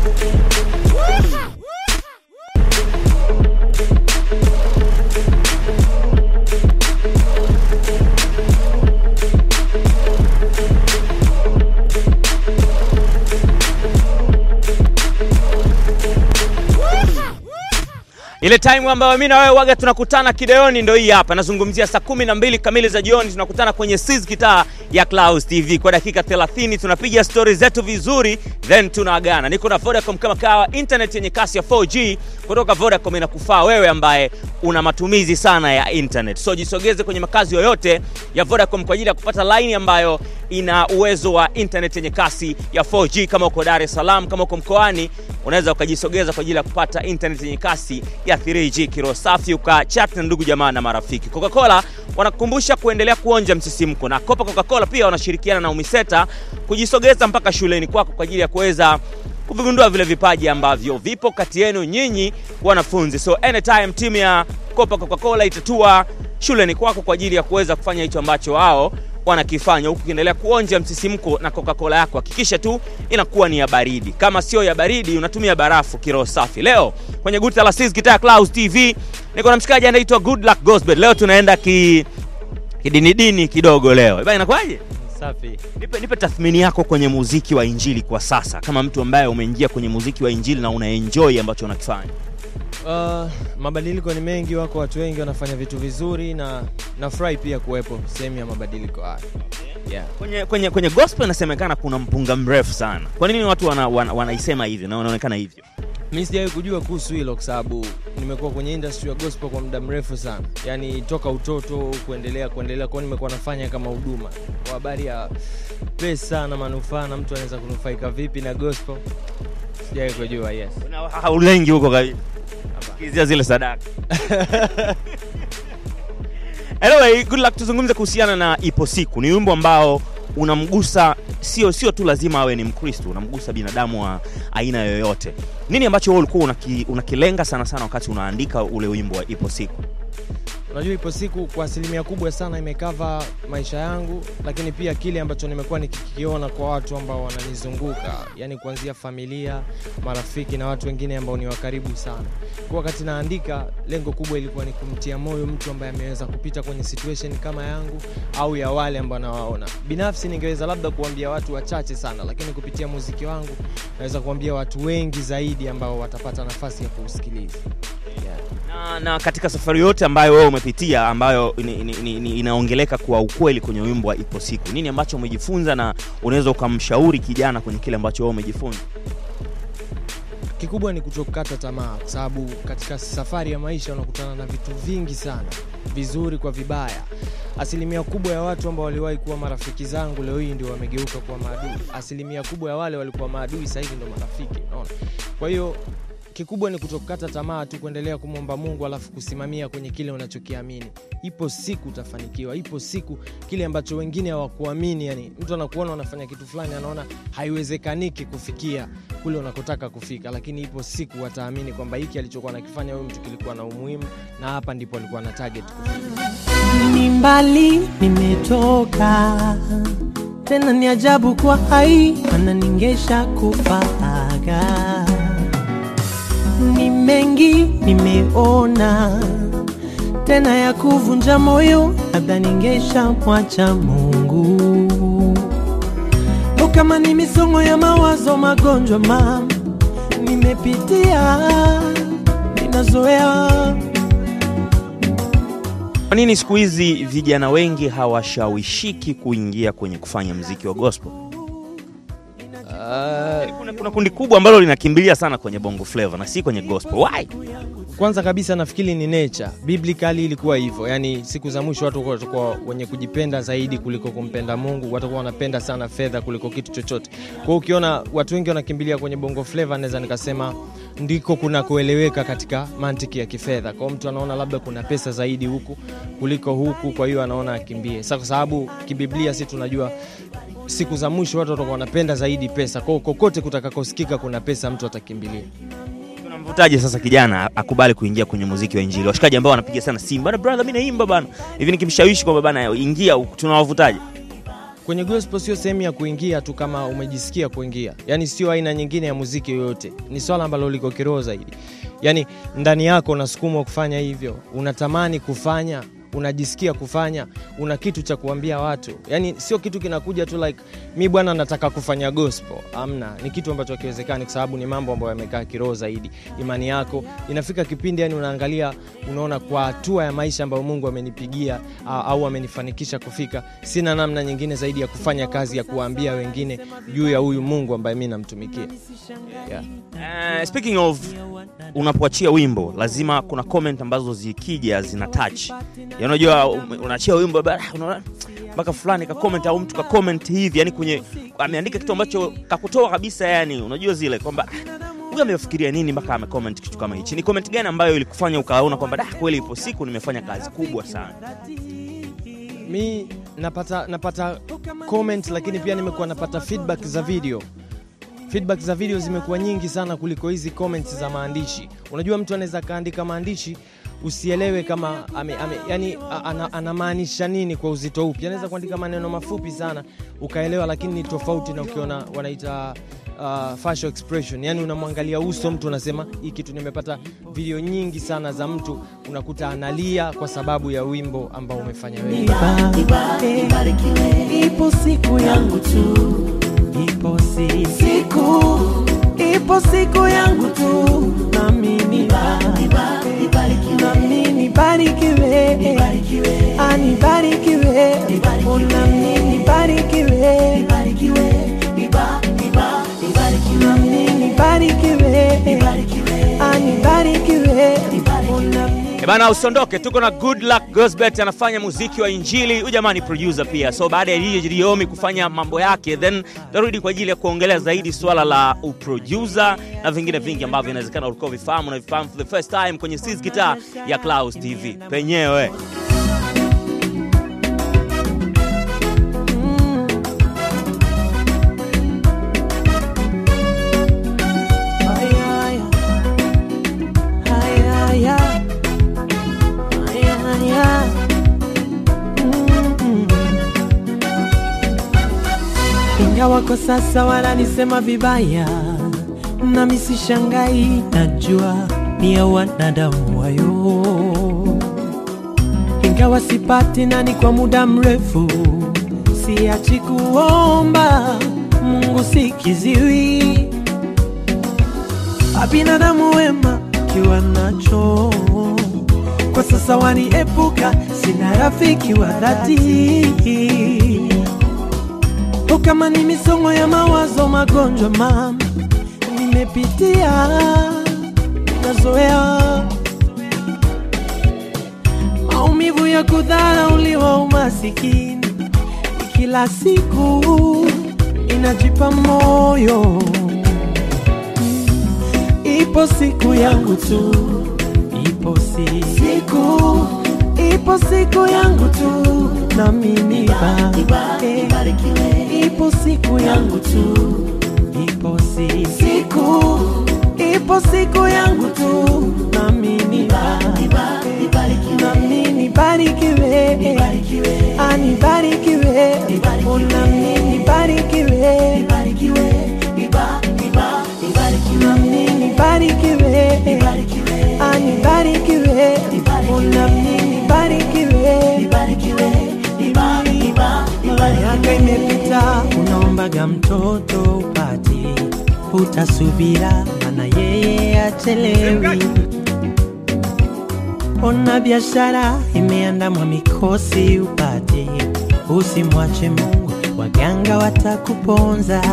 Ile time ambayo mimi na wewe waga tunakutana kideoni ndo hii hapa. Nazungumzia saa kumi na mbili kamili za jioni tunakutana kwenye Sizz Kitaa ya Clouds TV kwa dakika 30 tunapiga stori zetu vizuri then tunaagana. Niko na Vodacom kama kawa, internet yenye kasi ya 4G kutoka Vodacom inakufaa wewe ambaye una matumizi sana ya internet. So jisogeze kwenye makazi yoyote ya Vodacom kwa ajili ya kupata line ambayo ina uwezo wa internet yenye kasi ya 4G. Kama uko Dar es Salaam, kama uko mkoani, unaweza ukajisogeza kwa ajili ya kupata internet yenye kasi ya 3G kiro safi, ukachat na ndugu jamaa na marafiki. Coca-Cola wanakukumbusha kuendelea kuonja msisimko, na Kopa Coca-Cola pia wanashirikiana na Umiseta kujisogeza mpaka shuleni kwako kwa ajili ya kuweza kuvigundua vile vipaji ambavyo vipo kati yenu nyinyi wanafunzi. So anytime timu ya Kopa Coca-Cola itatua shuleni kwako kwa ajili ya kuweza kufanya hicho ambacho wao wanakifanya huku ukiendelea kuonja msisimko na Coca-Cola yako. Hakikisha tu inakuwa ni ya baridi, kama sio ya baridi unatumia barafu kiroho safi. Leo kwenye guta la Sizz Kitaa Clouds TV niko na mshikaji anaitwa Good Luck Gospel. Leo tunaenda ki kidinidini kidogo leo. Bwana inakuwaje? Safi. Nipe, nipe tathmini yako kwenye muziki wa injili kwa sasa, kama mtu ambaye umeingia kwenye muziki wa injili na unaenjoy ambacho unakifanya. Uh, mabadiliko ni mengi, wako watu wengi wanafanya vitu vizuri na nafurahi pia kuwepo sehemu ya mabadiliko haya. Yeah. Kwenye, kwenye, kwenye gospel inasemekana kuna mpunga mrefu sana. Kwa nini watu wana, wana, wanaisema hivyo na wanaonekana hivyo? Mi sijawahi kujua kuhusu hilo kwa sababu nimekuwa kwenye industry ya gospel kwa muda mrefu sana, yaani toka utoto kuendelea kuendelea, kwa hiyo nimekuwa nafanya kama huduma kwa habari ya pesa na manufaa na mtu anaweza kunufaika vipi na gospel, sijawahi kujua. Yes. Una- Haulengi huko kabisa. Kizia zile sadaka. Anyway, good luck. Tuzungumze kuhusiana na ipo siku. Ni wimbo ambao unamgusa sio sio tu lazima awe ni Mkristo, unamgusa binadamu wa aina yoyote. Nini ambacho wewe ulikuwa unaki, unakilenga sana sana wakati unaandika ule wimbo wa ipo siku? Unajua, ipo siku kwa asilimia kubwa sana imekava maisha yangu, lakini pia kile ambacho nimekuwa nikikiona kwa watu ambao wananizunguka, yani kuanzia familia, marafiki na watu wengine ambao ni wakaribu sana. Kwa wakati naandika, lengo kubwa ilikuwa ni kumtia moyo mtu ambaye ameweza kupita kwenye situation kama yangu au ya wale ambao nawaona. Binafsi ningeweza labda kuambia watu wachache sana, lakini kupitia muziki wangu naweza kuambia watu wengi zaidi ambao watapata nafasi ya kuusikiliza. Yeah. Na, na katika safari yote ambayo wewe umepitia ambayo ni, ni, ni, ni, inaongeleka kwa ukweli kwenye wimbo wa ipo siku, nini ambacho umejifunza na unaweza ukamshauri kijana kwenye kile ambacho wewe umejifunza? kikubwa ni kutokata tamaa, kwa sababu katika safari ya maisha unakutana na vitu vingi sana, vizuri kwa vibaya. Asilimia kubwa ya watu ambao waliwahi kuwa marafiki zangu leo hii ndio wamegeuka kuwa maadui. Asilimia kubwa ya wale walikuwa maadui sasa hivi ndio marafiki, unaona. Kwa hiyo kikubwa ni kutokata tamaa tu, kuendelea kumwomba Mungu alafu kusimamia kwenye kile unachokiamini. Ipo siku utafanikiwa, ipo siku kile ambacho wengine hawakuamini. Yani mtu anakuona unafanya kitu fulani, anaona haiwezekaniki kufikia kule unakotaka kufika, lakini ipo siku wataamini kwamba hiki alichokuwa nakifanya huyu mtu kilikuwa na umuhimu, na hapa ndipo alikuwa na target kufika. ni mbali nimetoka, tena ni ajabu kwa hai, mana ningesha kufaga. Ni mengi nimeona, tena ya kuvunja moyo, labda ningesha mwacha Mungu. O, kama ni misongo ya mawazo, magonjwa mam nimepitia, ninazoea Kwa nini siku hizi vijana wengi hawashawishiki kuingia kwenye kufanya mziki wa gospel? Uh, Kuna, kuna kundi kubwa ambalo linakimbilia sana kwenye bongo flava na si kwenye gospel. Why? kwanza kabisa nafikiri ni nature biblically ilikuwa hivyo yani siku za mwisho watu watakuwa wenye kujipenda zaidi kuliko kumpenda mungu watakuwa wanapenda sana fedha kuliko kitu chochote kwa hiyo ukiona watu wengi wanakimbilia kwenye bongo flava naweza nikasema ndiko kuna kueleweka katika mantiki ya kifedha kwao mtu anaona labda kuna pesa zaidi huku kuliko huku kwa hiyo anaona akimbie sa kwa sababu kibiblia si tunajua siku za mwisho watu watakuwa wanapenda zaidi pesa kwao kokote kutakakosikika kuna pesa mtu atakimbilia Tunamvutaje sasa kijana akubali kuingia kwenye muziki wa injili? Washikaji ambao wanapiga sana simu, bana brother, mimi naimba bana, hivi nikimshawishi kwamba bana ingia, huku, tunawavutaje? kwenye gospel sio sehemu ya kuingia tu kama umejisikia kuingia, yani sio aina nyingine ya muziki yoyote. Ni swala ambalo liko kiroho zaidi, yani ndani yako unasukumwa kufanya hivyo, unatamani kufanya unajisikia kufanya, una kitu cha kuambia watu, yani sio kitu kinakuja tu like mi bwana nataka kufanya gospel. Amna, ni kitu ambacho hakiwezekani, kwa sababu ni mambo ambayo yamekaa kiroho zaidi. Imani yako inafika kipindi, yani unaangalia, unaona kwa hatua ya maisha ambayo Mungu amenipigia a- au amenifanikisha kufika, sina namna nyingine zaidi ya kufanya kazi ya kuwaambia wengine juu ya huyu Mungu ambaye mi namtumikia yeah. Uh, speaking of unapoachia wimbo lazima kuna comment ambazo zikija zina touch. Ya unajua um, unaachia wimbo ba- unaona mpaka fulani ka comment au mtu ka comment hivi yani kwenye ameandika kitu ambacho kakutoa kabisa yani unajua zile kwamba "Ah, huyu amefikiria nini mpaka amecomment kitu kama hichi. Ni comment gani ambayo ilikufanya ukaona kwamba da kweli ipo siku nimefanya kazi kubwa sana. mi napata napata comment lakini pia nimekuwa napata feedback za video feedback za video zimekuwa nyingi sana kuliko hizi comments za maandishi unajua mtu anaweza akaandika maandishi usielewe kama ame, ame, yani a- ana, anamaanisha nini kwa uzito upi anaweza kuandika maneno mafupi sana ukaelewa lakini ni tofauti na ukiona wanaita uh, facial expression yani unamwangalia uso mtu unasema hii kitu nimepata video nyingi sana za mtu unakuta analia kwa sababu ya wimbo ambao umefanya wewe ipo siku yangu tu, ipo si- siku, ipo siku yangu tu, nami nibarikiwe, nami nibarikiwe, anibarikiwe, oh, nami nibarikiwe, nami nibarikiwe, anibarikiwe, oh, nami E bana, usiondoke, tuko na Good Luck Gosbet anafanya muziki wa Injili. Huyu jamaa ni producer pia, so baada ya DJ Riomi kufanya mambo yake, then tarudi kwa ajili ya kuongelea zaidi swala la uproducer na vingine vingi ambavyo inawezekana ulikuwa vifahamu na vifahamu for the first time kwenye Sis Guitar ya Clouds TV penyewe. ingawa kwa sasa wananisema vibaya, nami sishangai, najua ni ya wanadamu wayo. Ingawa sipati nani kwa muda mrefu, siachi kuomba Mungu sikiziwi, abinadamu wema kiwa nacho kwa sasa waniepuka, sina rafiki wa dhati O kama ni misongo ya mawazo, magonjwa mama nimepitia, nazoea maumivu ya kudharauliwa, umasikini kila siku inajipa moyo. Ipo siku yangu tu, ipo si siku, ipo siku yangu tu, nami nibarikiwe. Ipo siku yangu tu, ipo si siku, ipo siku yangu tu, nami nibarikiwe, nami nibarikiwe, anibarikiwe, oh, nami nibarikiwe, nami nibarikiwe, anibarikiwe, oh, nami nibarikiwe, miaka imepita, unaombaga mtoto upati, utasubira, mana yeye achelewi. Ona biashara imeandamwa mikosi upati, usimwache Mungu, waganga watakuponza.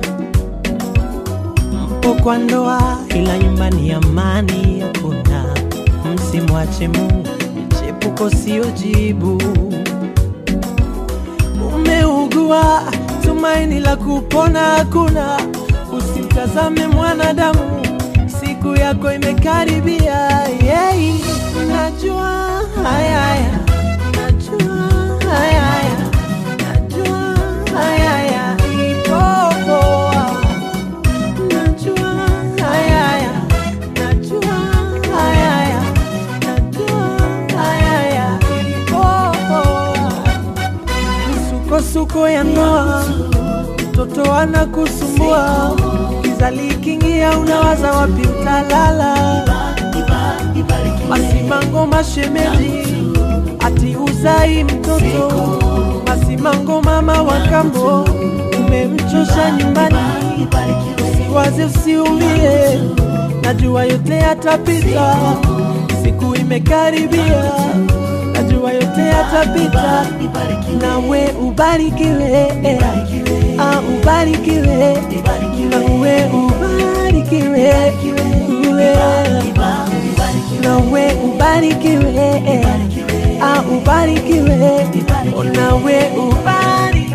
Mpo kwa ndoa, ila nyumbani amani hakuna. Msimwache Mungu, michepuko sio jibu umeugua, tumaini la kupona hakuna. Usimtazame mwanadamu, siku yako imekaribia. Yeah. Najua haya haya, najua haya haya, najua haya haya, ipo poa. Najua haya haya, najua haya haya, najua haya haya, ipo poa misukosuko yako ya ndoa, mtoto anakusumbua, kizali kingia, unawaza wapi utalala? Masimango mashemeji, ati uzai mtoto, masimango mama wa kambo, umemchosha nyumbani, usiwaze usiumie, najua yote yatapita, siku imekaribia, najua yote yatapita, nawe ubarikiwe, ah, ubarikiwe, nawe ubarikiwe, uwe nawe ubarikiwe, ah, ubarikiwe, nawe ubarikiwe.